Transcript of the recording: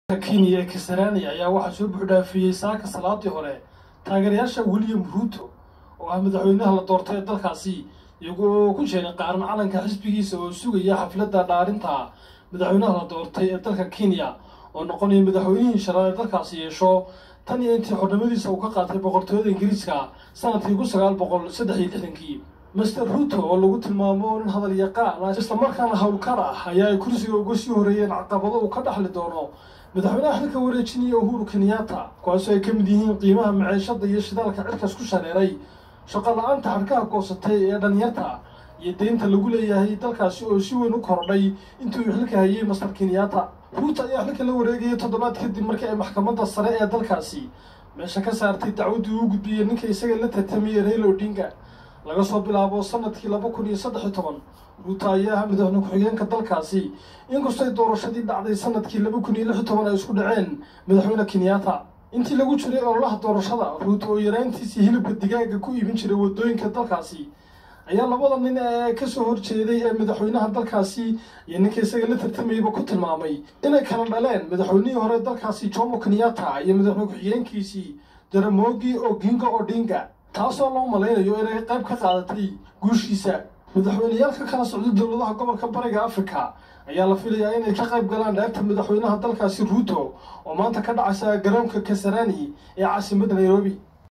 kenya ee kasarani ayaa waxaa soo buuxdhaafiyey saaka salaadii hore taageerayaasha william ruuto oo ah madaxweynaha la doortay ee dalkaasi iyagoo ku jeeray qaaran calanka xisbigiisa oo sugaya xafladda dhaarinta madaxweynaha la doortay ee dalka kenya oo noqonaya madaxweynihii shanaad ee dalkaasi yeesho tan iyo intii xornimadiisa uu ka qaatay boqortooyada ingiriiska sanadkii kun sagaal boqol saddex iyo lixdankii master ruuto oo lagu tilmaamo nin hadal yaqaan islamarkaana howlkar ah ayaa ay kursiga uga sii horeeyeen caqabado uu ka dhaxli doono madaxweynaha xilka wareejinaya uhuru kenyatta kuwaasoo ay ka mid yihiin qiimaha maciishada iyo shidaalka cirkas ku shareeray shaqo la-aanta xadhkaha goosatay ee dhalinyarta iyo deynta lagu leeyahay dalkaasi oo si weyn u korodhay intii uu xilka hayay master kenyatta ruuto ayaa xilka la wareegayay toddobaad kadib markii ay maxkamadda sare ee dalkaasi meesha ka saartay dacwaddii uu gudbiyey ninka isaga la tartamayay raila odinga laga soo bilaabo sanadkii laba kun iyo saddex iyo toban ruuto ayaa ah madaxweyne ku-xigeenka dalkaasi inkastay doorashadii dhacday sanadkii laba kun iyo lix iyo toban ay isku dhaceen madaxweyne kenyatta intii lagu jiray ololaha doorashada ruuto oo yaraantiisii hilibka digaaga ku iibin jiray waddooyinka dalkaasi ayaa labada nin ee kasoo horjeeday ee madaxweynaha dalkaasi iyo ninka isaga la tartamayaba ku tilmaamay inay kala dhaleen madaxweynihii hore dalkaasi jomo kenyatta iyo madaxweyne ku-xigeenkiisii jaramogi oginga odinga taasoo loo malaynayo inay qayb ka qaadatay guushiisa madaxweyneyaal ka kala socda dowladaha gobolka bariga africa ayaa la filayaa inay ka qayb galaan dheerta madaxweynaha dalkaasi ruuto oo maanta ka dhacaysa garoonka kasarani ee caasimadda nairobi